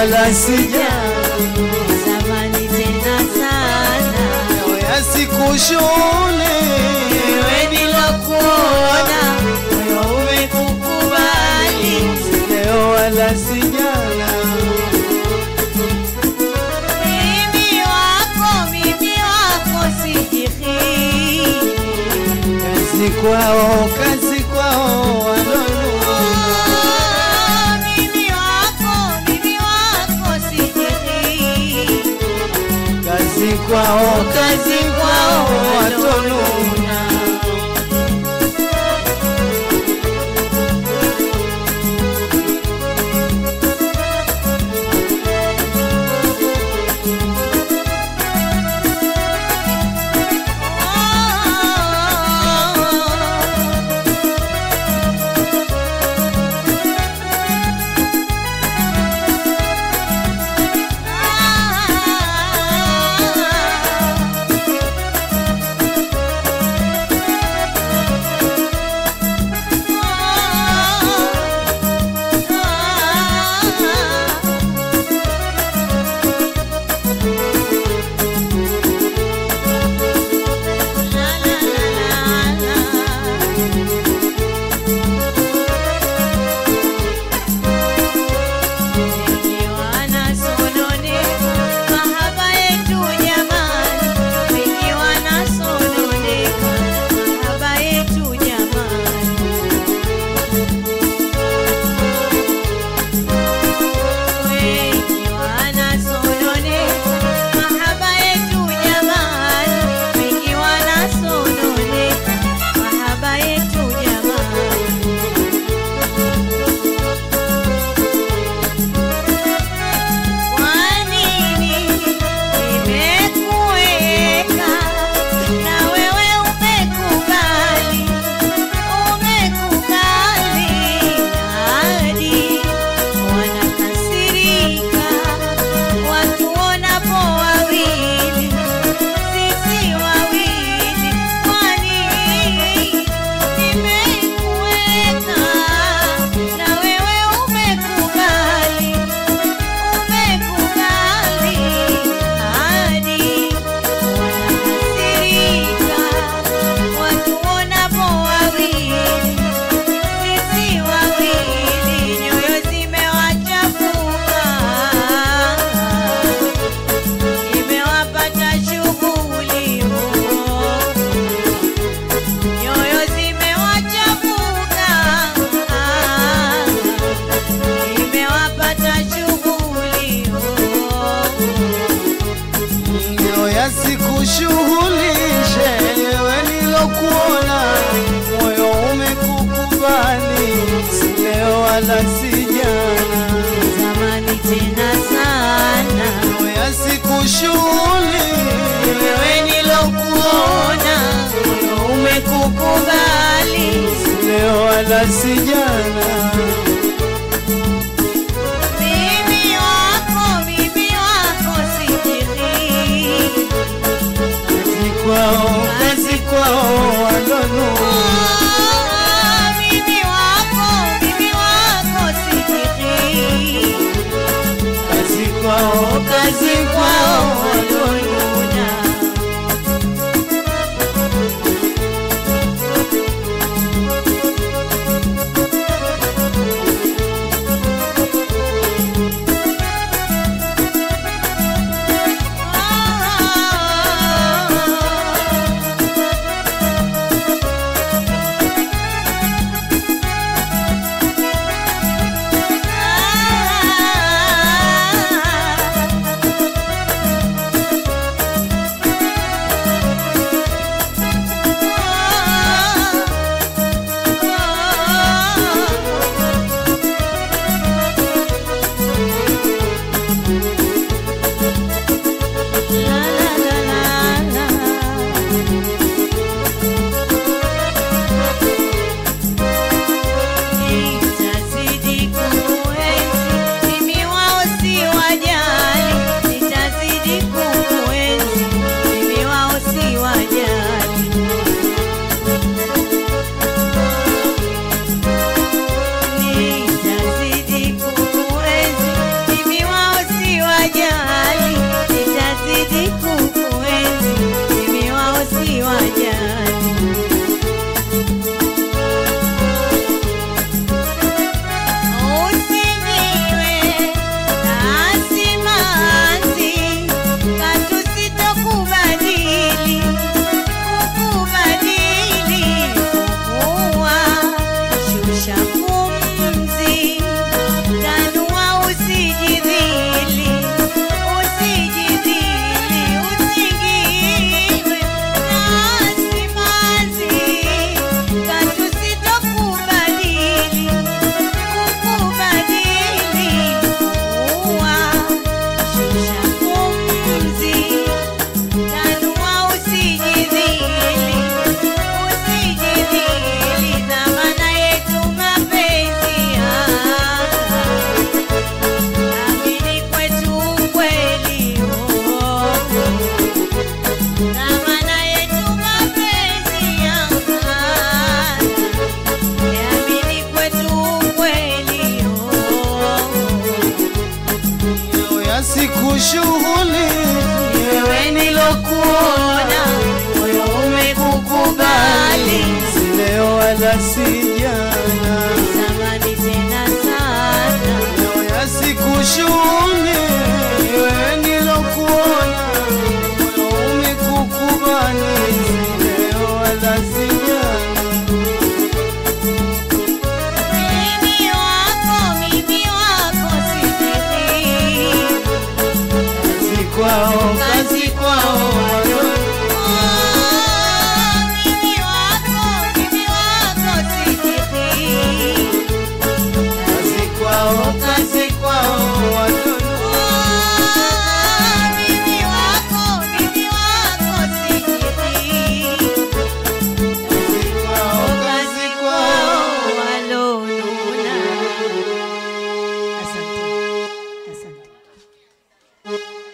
wala sijana zamani tena sana yasikushule wewe nilokuona moyo umekukubali leo wala sijana mimi wako mimi wako sijihii kazi kwao kazi kwao walonuna mimi wako mimi wako sijihii kazi kwao kazi kwao watonuna Usishughulishe wewe nilokuona, moyo umekukubali, si leo wala si jana. zamani tena sana Moyo sikushughuli wewe nilokuona moyo umekukubali si leo wala si jana. mimi wako mimi wako sijiri Kazi kwao, kazi kwao walonuna mimi wako mimi wako sijiri kazi kwao, kazi kwao walonuna ya siku shughuli wewe nilokuona moyo umekukubali si leo wala si jana zamani tena sana leo ya siku shughuli wewe nilokuona moyo umekukubali si leo wala si jana mimi wako mimi wako sijui kazi kwao kazi kwao walio mimi wako mimi wako sijui kazi kwao kazi kwao walio mimi wako mimi wako sijui kazi kwao kazi kwao walonuna asante asante